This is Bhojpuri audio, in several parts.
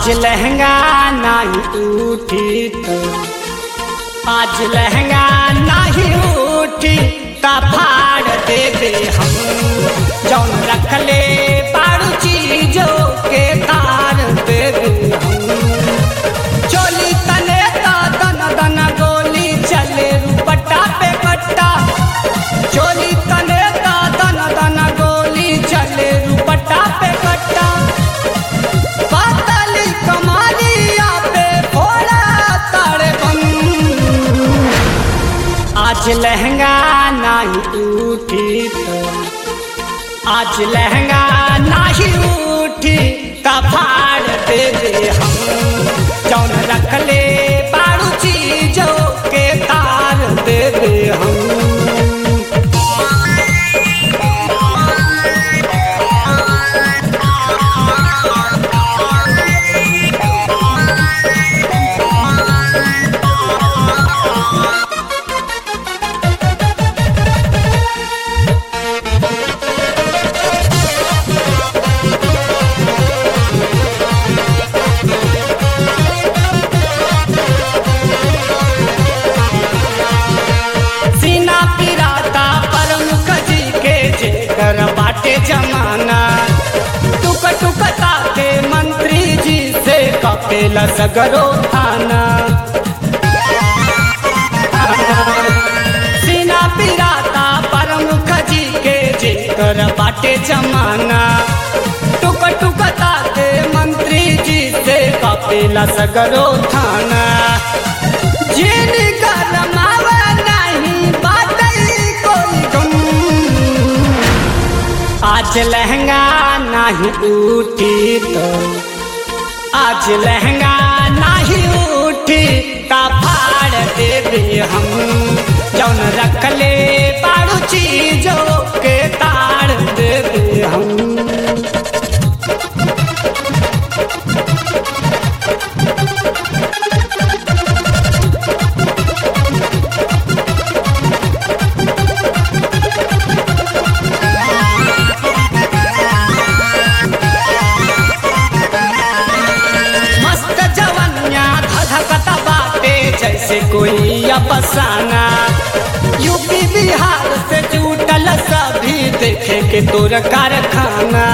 आज लहंगा नहीं उठी तो आज लहंगा नहीं उठी ता फाड़ दे दे हम जौन रखले पारू चीजों के तार दे दे हम चोली तने ता दन दन गोली चले रुपट्टा पे कट्टा चोली तने ता दन दन गोली चले रुपट्टा पे कट्टा पातली कमालिया पे फोड़ा तारे बम आज लहंगा नहीं उठी तो आज लहंगा नहीं उठी ता फाड़ दे दे हम जौन रख ले बारू चीजों के तार दे दे हम सीना पिराता प्रमुख जी के जेकर बाटे जमाना टुक टुक ताके मंत्री जी से कपेला सगरो थाना सीना पिराता प्रमुख जी के जेकर बाटे जमाना टुक टुक ताके मंत्री जी से कपेला सगरो थाना जिन करमावा नहीं बातई कोई गम आज लहंगा नहीं उठी तो आज लहंगा नहीं उठी ता फाड़ दे दे हम जौन रख ले पारू चीजों के ताड़ दे दे हम मस्त जवनिया धधकता बाटे जैसे कोई अफसाना यूपी बिहार से जुटल सभी देखे के तोर कारखाना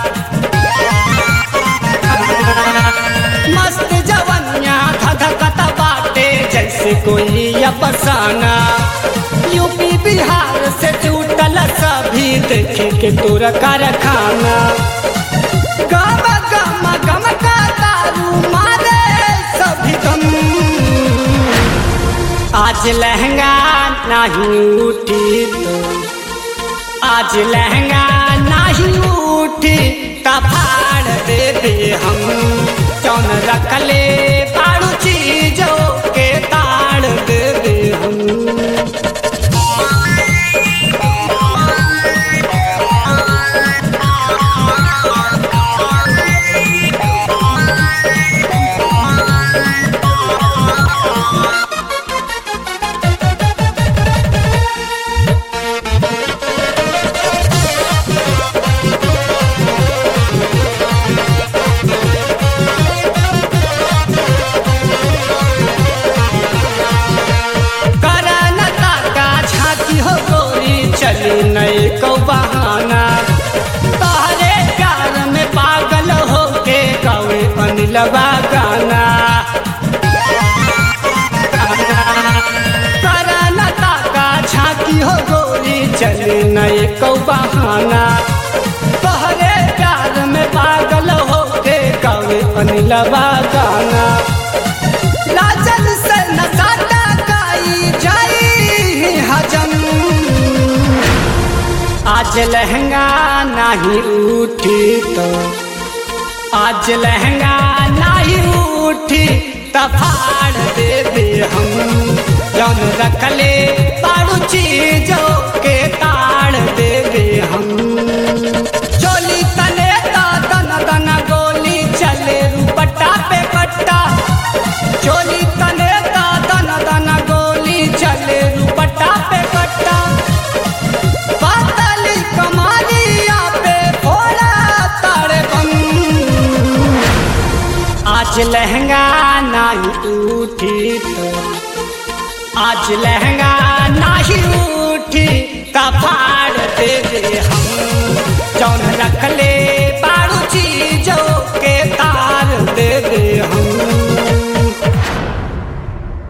मस्त जवनिया धधकता बाटे जैसे कोई अफसाना यूपी बिहार से जुटल सभी देखे के तोर कारखाना गम गम गम का दारू मारे सभी गम आज लहंगा नहीं उठी तो आज लहंगा नहीं उठी ता फाड़ दे दे हम कौन रख ले पारू चीजों के ताड़ दे दे हम करनता का झांकी हो गोरी चली नई को बहाना तोहरे प्यार में पागल हो के गवे अनिलवा गाना करनता का झांकी हो गोरी चली नई को बहाना तोहरे प्यार में पागल हो के गवे अनिलवा गाना लाजल से नसाता काई जाई हजम आज लहंगा नहीं उठी तो आज लहंगा नहीं उठी तो फाड़ दे दे हम जौन रख ले पारू चीजों के ताड़ दे दे हम चोली तने ता दन दन गोली चले रुपट्टा पे कट्टा चोली तने ता दन दन गोली चले रुपट्टा पे कट्टा पातली कमालिया पे फोड़ा तारे बम आज आज लहंगा नहीं उठी तो आज लहंगा नहीं उठी त फाड़ दे दे हम जौन रखले